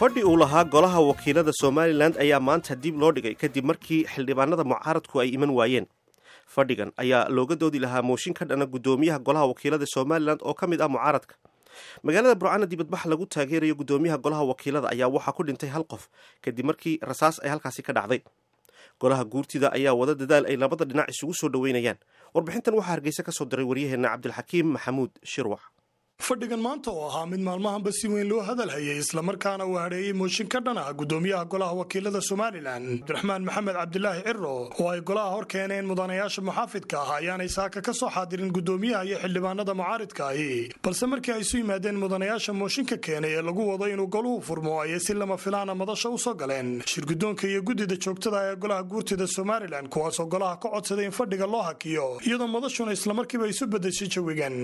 fadhi uu lahaa golaha wakiilada somalilan ayaa maanta dib loo dhigay kadib markii xildhibaanada mucaaradku ay iman waayeen fadhigan ayaa looga doodi lahaa mooshin ka dhana guddoomiyaha golaha wakiilada somalilan oo ka mid ah mucaaradka magaalada burcana dibadbax lagu taageerayo guddoomiyaha golaha wakiilada ayaa waxaa ku dhintay hal qof kadib markii rasaas ay halkaasi ka dhacday golaha guurtida ayaa wada dadaal ay labada dhinac isugu soo dhoweynayaan warbixintan waxaa hargeysa ka soo diray waryaheena cabdilxakiim maxamuud shirwax fadhigan maanta oo ahaa mid maalmahanba si weyn loo hadalhayay islamarkaana uu hadheeyey mooshin ka dhan ah guddoomiyaha golaha wakiilada somalilan cabdiraxmaan maxamed cabdilaahi ciro oo ay golaha hor keeneen mudanayaasha muxaafidka ah ayaanay saaka ka soo xaadirin guddoomiyaha iyo xildhibaanada mucaaridka ahi balse markii ay isu yimaadeen mudanayaasha mooshinka keenay ee lagu wado inuu goluhu furmo ayay si lama filaana madasha u soo galeen shirguddoonka iyo guddida joogtada ee golaha guurtida somalilan kuwaasoo golaha ka codsaday in fadhiga loo hakiyo iyadoo madashuna islamarkiiba isu bedeshay jawigan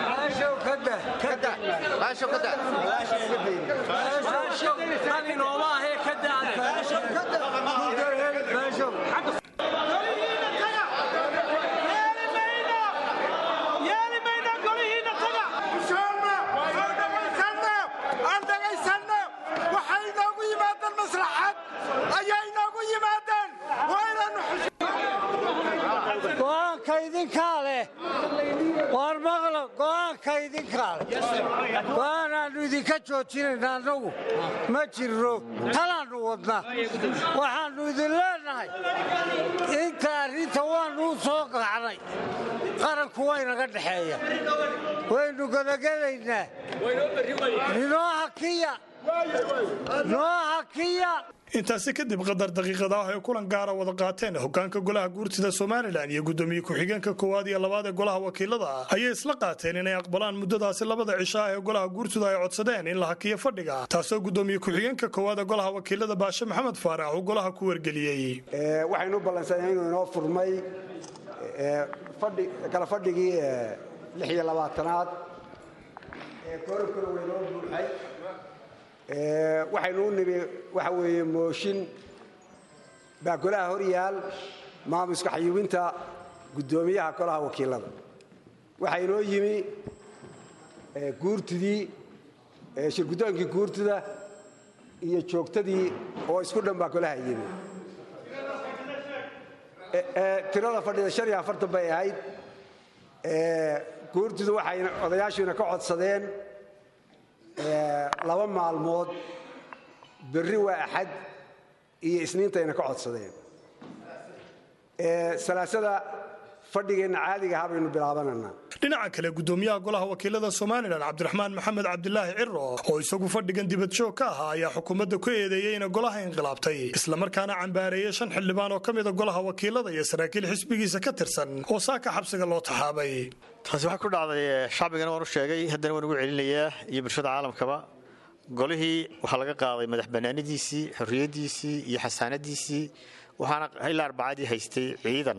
waar maqlo go'aanka idinkaa leh go'aanaannu idinka joojinayna annagu ma jirro talaannu wadna waxaannu idin leenahay inta arrinta waannu u soo qacnay qaranku waynaga dhexeeya waynu godagelaynaa ninoo hakiya noo hakiya intaasi kadib qadar daqiiqada ah ay kulan gaara wada qaateen hogaanka golaha guurtida somalilan iyo guddoomiye ku-xigeenka koowaad iyo labaad ee golaha wakiilada ayay isla qaateen inay aqbalaan muddadaasi labada cisho ah ee golaha guurtida ay codsadeen in la hakiyo fadhiga taasoo guddoomiye ku-xigeenka koowaad ee golaha wakiilada baashe maxamed faarax uu golaha ku wargeliyey waxaynu u ballansanay inuu inoo furmay kala fadhigii lix iyo labaatanaad ee korobkana waynoo buuxay waxaynu u nimi waxa weeye mooshin baa golaha hor yaal maamuska xayuubinta guddoomiyaha golaha wakiilada waxaa inoo yimi guurtidii shirguddoonkii guurtida iyo joogtadii oo isku dhan baa golaha yimi tirada fadhida shan iyo afartan bay ahayd guurtidu waxay odayaashuina ka codsadeen laba maalmood berri waa axad iyo isniintayna ka codsadeen salaasada fadhigeenna caadiga ahaa baynu bilaabananaa dhinaca kale guddoomiyaha golaha wakiilada somalilan cabdiraxmaan maxamed cabdilaahi ciro oo isagu fadhigan dibadjoog ka ahaa ayaa xukuumadda ku eedeeyey ina golaha inqilaabtay islamarkaana cambaareeyey shan xildhibaan oo ka mida golaha wakiilada iyo saraakiil xisbigiisa ka tirsan oo saaka xabsiga loo taxaabay taasi waxaa ku dhacday shacbigana waan u sheegay haddana waan ugu celinayaa iyo bulshada caalamkaba golihii waxaa laga qaaday madax bannaanidiisii xorriyaddiisii iyo xasaanadiisii waxaana ilaa arbacadii haystay ciidan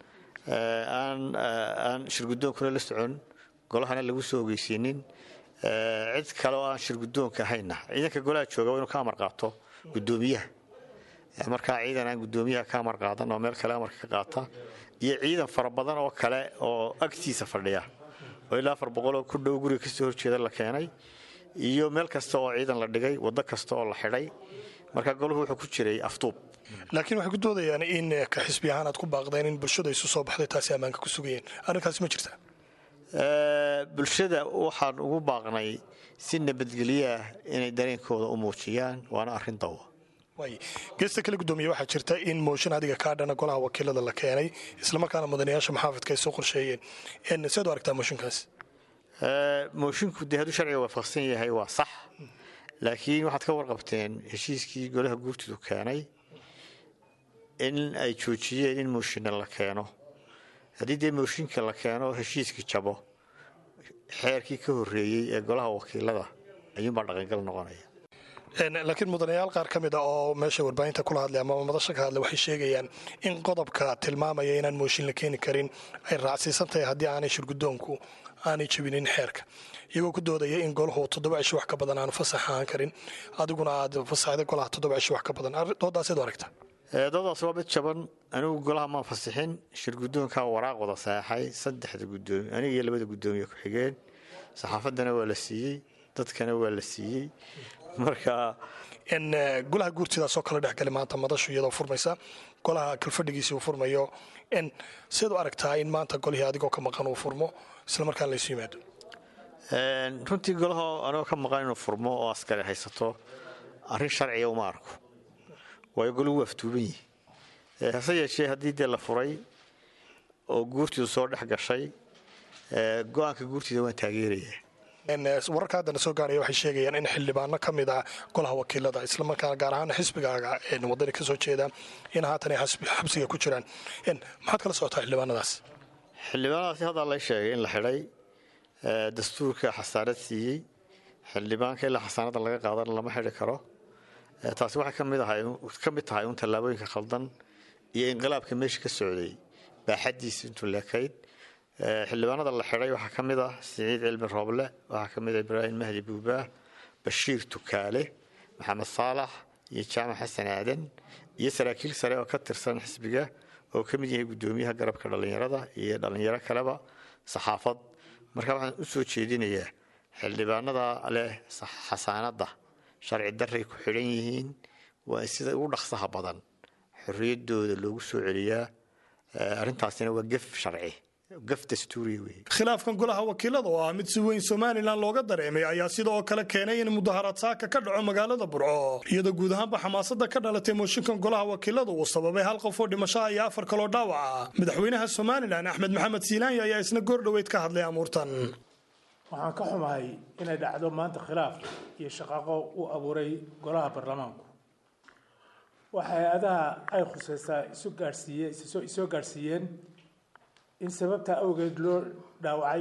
aan shirgudoonkuna la socon golahana lagu soo ogeysiinin cid kale oo aan shirgudoonka ahayna ciidanka golaha jooga waa inuu ka amar qaato gudoomiyaha markaa ciidan aan gudoomiyaha ka amar qaadan oo meel kale amarka ka qaata iyo ciidan fara badan oo kale oo agtiisa fadhiya oo ilaa afar boqol oo ku dhow guriga kasoo horjeeda la keenay iyo meel kasta oo ciidan la dhigay waddo kasta oo la xidhay marka golahu wuxuu ku jiray afduub laakiin waxay ku doodayaan in ka xisbi ahaan aad ku baaqdeen in bulshada isu soo baxday taasi ammaanka ku sugayeen arrinkaasi ma jirta bulshada waxaan ugu baaqnay si nabadgelyoah inay dareenkooda u muujiyaan waana arrin dawa geesta kale gudoomiye waxaa jirta in mooshin adiga kaa dhana golaha wakiilada la keenay islamarkaana mudanayaasha maxaafidka ay soo qorsheeyeen seed u aragtaa mooshinkaas moshinku dee hadduu sharciga waafaqsan yahay waa sax laakiin waxaad ka warqabteen heshiiskii golaha guurtidu keenay in ay joojiyeen in mooshinna la keeno haddii dee mooshinka la keeno heshiiskii jabo xeerkii ka horreeyey ee golaha wakiilada ayuunbaa dhaqangal noqonaya laakiin mudanayaal qaar ka mid a oo meesha warbaahinta kula hadlay ama madasha ka hadlay waxay sheegayaan in qodobka tilmaamaya inaan mooshin la keeni karin ay raacsiisan tahay haddii aanay shirgudoonku aanay jebinin xeerka iyagoo ku doodaya in golahu toddoba cisho wax ka badan aanu fasax ahaan karin adiguna aad fasaxday golaha toddoba cisho wax ka badan doodaaseed u aragta doodaas waa mid jaban anigu golaha maan fasixin shirgudoonkaa waraaq wada saexay saddexda gudoomi aniga iyo labada gudoomiye ku-xigeen saxaafaddana waa la siiyey dadkana waa la siiyey marka golaha guurtidaasoo kala dhexgali maanta madashu iyadoo furmaysa golaha kalfadhigiisii uu furmayo siad u aragtaa in maanta golihii adigoo ka maqan uu furmo islamarkaan laysu yimaado runtii golaho anigoo ka maqan inuu furmo oo askari haysato arrin sharciga uma arko waayo golahu waa aftuuban yihi hase yeeshee haddii dee la furay oo guurtiidu soo dhex gashay go-aanka guurtiida waan taageerayaa wararka haddana soo gaaraya waxay sheegayaan in xildhibaano ka mid ah golaha wakiilada islamarkaana gaar ahaan xisbigaaga wadani ka soo jeeda in haatan ay xabsiga ku jiraan maxaad kala socotaa xildhibaanadaas xildhibaanadaasi haddaa lay sheegay in la xidhay dastuurka xasaanad siiyey xildhibaanka ilaa xasaanada laga qaadana lama xidhi karo taasi waxay ka mid tahay un tallaabooyinka khaldan iyo inqilaabka meesha ka socday baaxadiisa intuu leekayd xildhibaanada la xidhay waxaa ka mid ah siciid cilmi rooble waxaa ka mid ah ibraahim mahdi buubaah bashiir tukaale maxamed saalax iyo jaamac xasan aadan iyo saraakiil sare oo ka tirsan xisbiga oo ka mid yahay guddoomiyaha garabka dhallinyarada iyo dhallinyaro kaleba saxaafad marka waxaan u soo jeedinayaa xildhibaanada leh xasaanadda sharci darray ku xidhan yihiin waa in sida ugu dhaqsaha badan xorriyaddooda loogu soo celiyaa arrintaasina waa gef sharci khilaafkan golaha wakiilada oo ah mid si weyn somalilan looga dareemay ayaa sidoo kale keenay in mudaharaad saaka ka dhaco magaalada burco iyadoo guud ahaanba xamaasada ka dhalatay mooshinkan golaha wakiilada uu sababay hal qof oo dhimashaha iyo afar kaloo dhaawaca madaxweynaha somalilan axmed maxamed siinaanya ayaa isna goordhoweyd ka hadlay amuurtan waxaan ka xumahay inay dhacdo maanta khilaaf iyo shaqaaqo u abuuray golaha baarlamaanku waxa hay-adaha ay khusaysaa isu gaadhsiiye isoo gaadhsiiyeen in sababtaa awgeed loo dhaawacay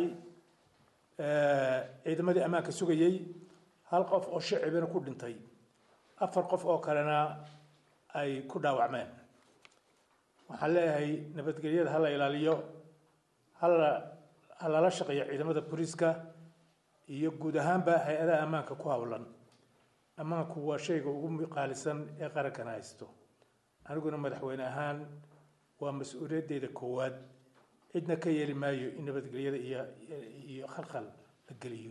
ciidamadii ammaanka sugayey hal qof oo shicibina ku dhintay afar qof oo kalena ay ku dhaawacmeen waxaan leeyahay nabadgelyada ha la ilaaliyo hala ha lala shaqeeyo ciidamada booliiska iyo guud ahaanba hay-adaha ammaanka ku howlan ammaanku waa shayga ugu qaalisan ee qarankana haysto aniguna madaxweyne ahaan waa mas-uuliyaddeeda koowaad cidna ka yeeli maayo in nabadgelyada iyo iyo khalkhal la geliyo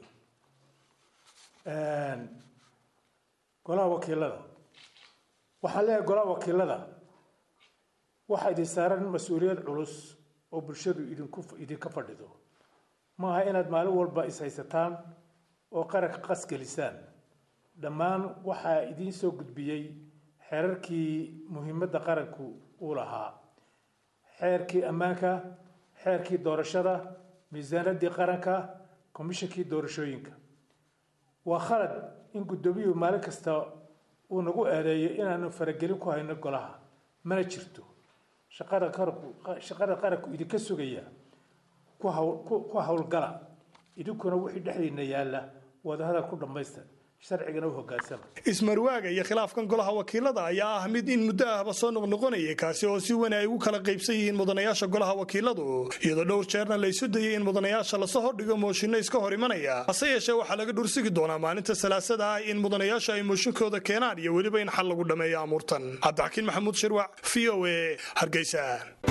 golaha wakiilada waxaan leeyahay golaha wakiilada waxaa idin saaran mas-uuliyad culus oo bulshadu idinku idinka fadhido maaha inaad maalin walba is-haysataan oo qaranka qasgelisaan dhammaan waxaa idiin soo gudbiyey xeerarkii muhiimadda qaranku uu lahaa xeerkii ammaanka xeerkii doorashada miisaanadii qaranka komishankii doorashooyinka waa khalad in guddoomiyuhu maalin kasta uu nagu eedeeyo inaanu faragelin ku hayno golaha mana jirto shaqada qaranku shaqada qaranku idinka sugaya ku hawl ku howlgala idinkuna wixii dhexdiina yaalla wadahadal ku dhammaysta sharcigana u hogaansama ismarwaaga iyo khilaafkan golaha wakiilada ayaa ah mid in muddo ahba soo noqnoqonayay kaasi oo si weyn ay ugu kala qaybsan yihiin mudanayaasha golaha wakiiladu iyadoo dhowr jeerna la isu dayay in mudanayaasha lasoo hordhigo mooshinno iska hor imanaya hase yeeshee waxaa laga dhursigi doonaa maalinta salaasada ah in mudanayaasha ay mooshinkooda keenaan iyo weliba in xal lagu dhammeeyo amuurtan cabdixakiin maxamuud shirwac v o a hargeysa